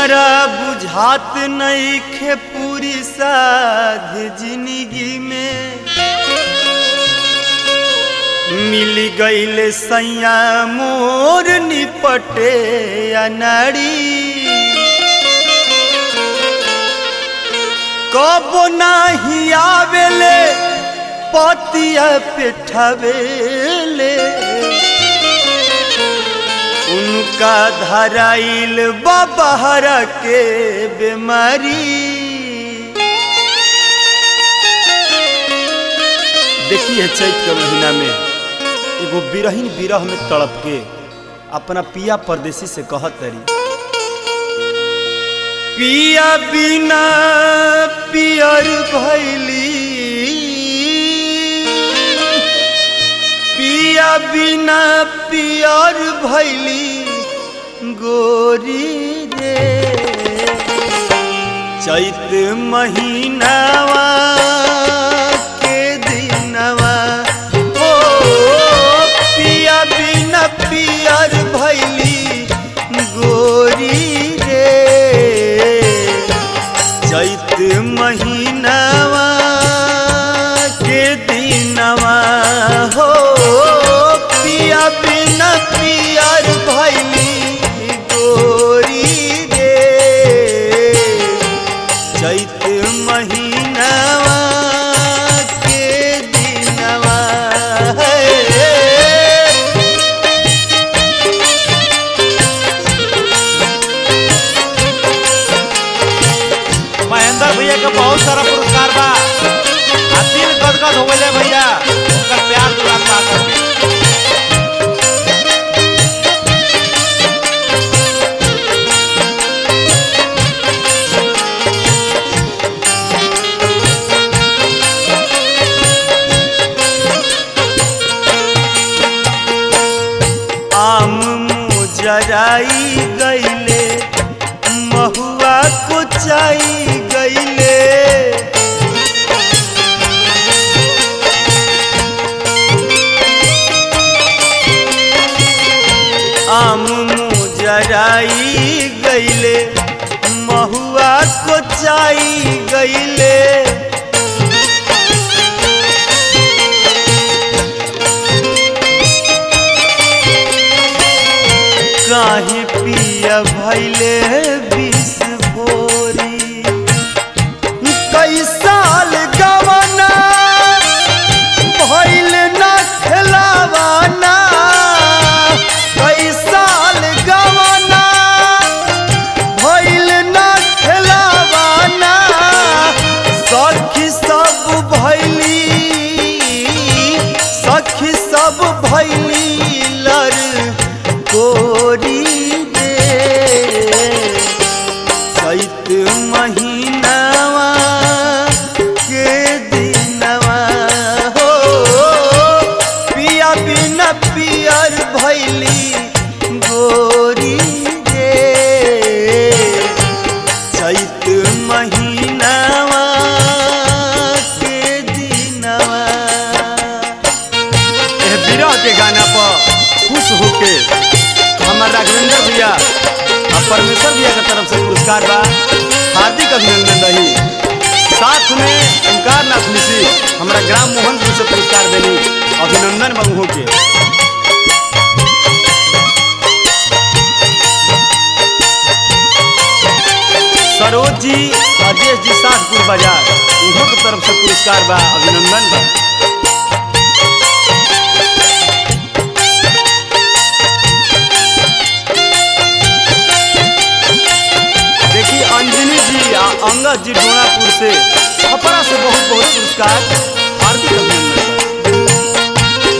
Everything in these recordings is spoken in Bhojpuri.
हमरा बुझात नइखे पूरी साध जिंदगी में मिल गईल सैया मोर निपटे अनाड़ी कब नाही आवेले पतिया पेठावेले उनका धराइल बबहरा के बीमारी देखिए चैत के महीना में एगो बिरहीन बिरह में तड़प के अपना पिया परदेसी से कहत तरी पिया बिना पियर भैली पिया बिना पियर भैली गोरी रे चैत महीनावा के दिनवा ओ पिया बिना पियर भैली गोरी रे चैत महीनावा के दिनवा हो पिया बिना पियर भैली गोरी रे चैत महीनावा के दिनवा है महेंद्र भैया के बहुत सारा पुरस्कार बा आ दिल गदगद हो गए भैया उनकर प्यार दुलार पा करके आम मुजराई गईले महुआ कुचाई गईले आम मुजराई गईले महुआ कुचाई गईले काहे पिया भैले विष भोरी कई साल गवना भैल न खिलावाना कई साल गवना भैल न खिलावाना सखी सब भैली सखी सब भैली लर कोरी दे चैत महीनावा के दिनवा हो पिया बिना पियर भैली गोरी रे चैत महीनावा के दिनवा एह विरह के गाना पर खुश होके हमार राघवेंद्र भैया और परमेश्वर भैया के तरफ से पुरस्कार बा हार्दिक अभिनंदन रही साथ में ओंकार नाथ मिश्री हमारा ग्राम मोहनपुर से पुरस्कार देनी अभिनंदन बंगू के सरोज जी अजय जी सातपुर बाजार उन्हों के तरफ से पुरस्कार बा अभिनंदन बा देखिए अंजनी जी आ अंगद जी डोनापुर से छपरा से बहुत बहुत पुरस्कार हार्दिक अभिनंदन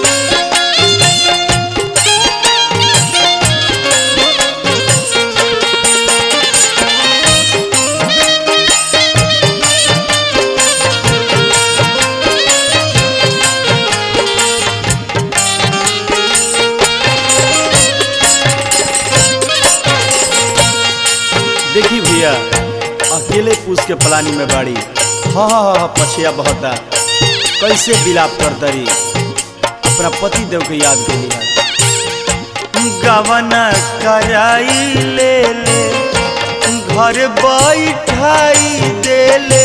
देखी भैया अकेले पूछ के पलानी में बाड़ी हाँ हाँ हाँ पछिया बहता कैसे विलाप कर दरी अपना पति देव के याद के लिया गवन कराई ले ले घर बैठाई देले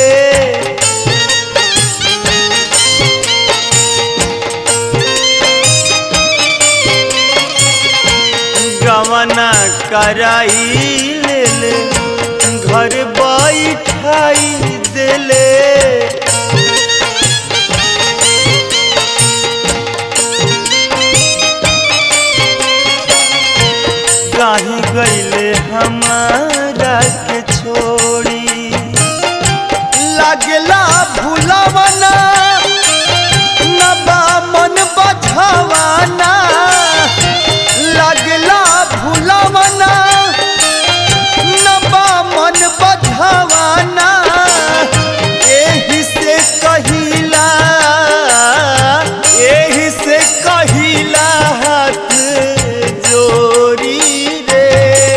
गवना कराई लेले घर बैठाई देले काहे गईले हमारा के छोड़ी लागला भूलवना नबा मन बझावाना लागला भूलवना नबा मन बझावाना एही से कहिला एही से कहिला हाथ जोड़ी रे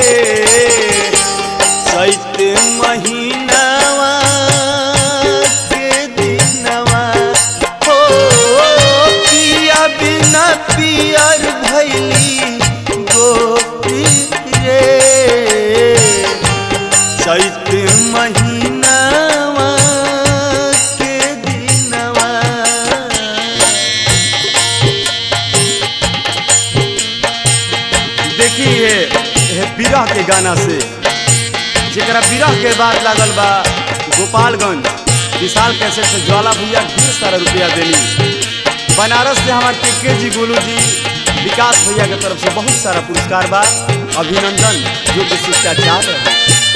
चैत महीनावा के दिनवा हो पिया बिना पियर भैली गोपी रे चैत महीनावा के दिनवा देखिए ये विरह के गाना से जरा विरह के बाद लागल बा गोपालगंज विशाल कैसेट से ज्वाला भैया ढेर सारा रुपया देनी बनारस से हमारे टिक्के जी गोलू जी विकास भैया के तरफ से बहुत सारा पुरस्कार बा अभिनंदन जो कि शिष्टाचार रहे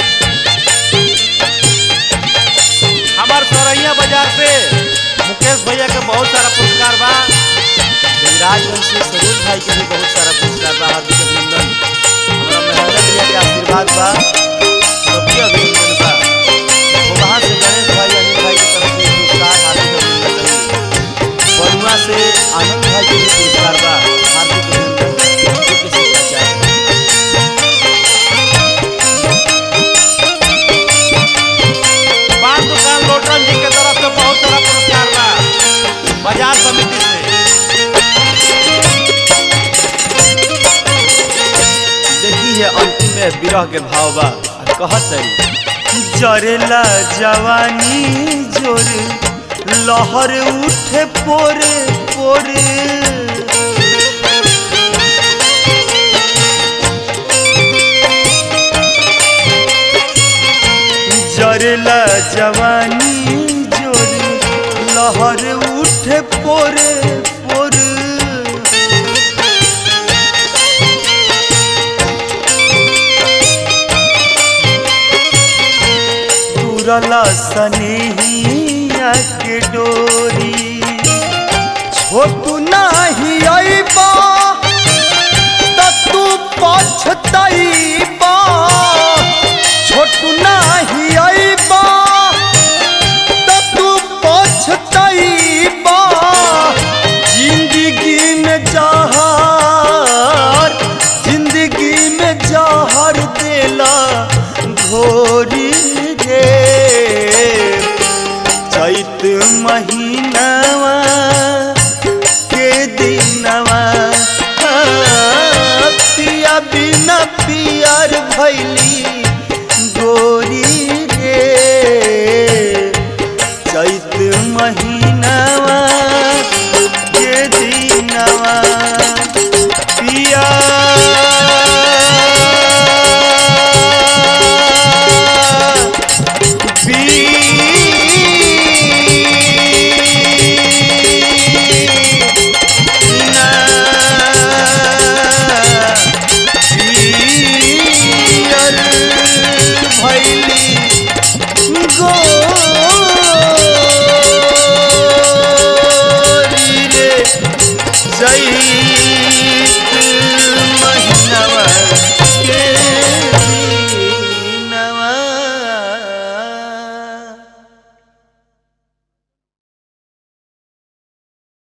हमार सरैया बाजार से मुकेश भैया के बहुत सारा पुरस्कार बा राजवंश से सरोज भाई के भी बहुत सारा पुरस्कार बा हार्दिक अभिनंदन हमारा महेंद्र भैया के आशीर्वाद बा सबके अभिनंदन बा वो वहाँ से गणेश भाई अनिल भाई की तरफ से पुरस्कार हार्दिक अभिनंदन बरुआ से आनंद भाई के भी पुरस्कार बा हार्दिक अभिनंदन जो कि शिष्टाचार है। पान दुकान लोटन जी के तरफ से बहुत सारा पुरस्कार बा बाजार समिति से देखी है अंतिम में विरह के भाव बा आ कहत है जरेला जवानी जोर लहर उठे पोरे पोरे जरेला जवानी जोर लहर उठे पोरे पोरे तुरला सनेहिया के डोरी छोटू नाही अइबा त तू पछतइबा छोटू नाही अइबा त तू पछतइबा जिंदगी में जहर जिंदगी में जहर देला घोरी रे चैत मही